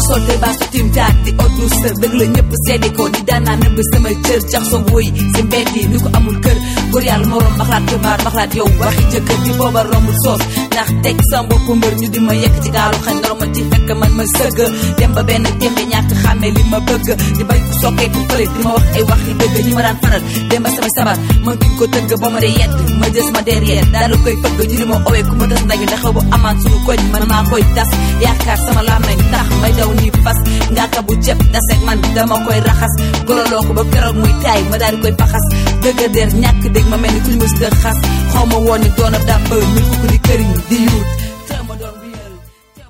sol te baasu tim taat di oddu sër dëgg la ñëpp seede ko ni daan naa nëbb samay cër jax so woy si mbedd yi ni ko amul kër góor yàlla moroom maxlaat xibaar maxlaat yow waxi jëkkër di booba rombul soos ndax teg sama bopp mbër ñu di ma yekk ci gaalu xañ ndoro ma ci fekk man ma sëgg dem ba benn tembe ñàkk xàmme li ma bëgg di bañ ku sokkee ku fële di ma wax ay wax yi dëgg ñi ma daan faral dem ba samay sabar ma duñ ko tëgg ba ma dee yedd ma jës ma derrière daal koy fëgg ñu di ma owee ku ma tas ndaju ndax bu amaan suñu koñ man maa koy tas yaakaar sama làmmeñ tax may daw nii fas ngaaka bu jëpp daseeg man dama koy raxas gololoo ko ba keroog muy taay ma daal di koy faxas dëgg der ñàkk dégg ma mel ni ku ñu mës xas xaw ma woon ni doon ab dàpp mi fukk di këriñ di yuut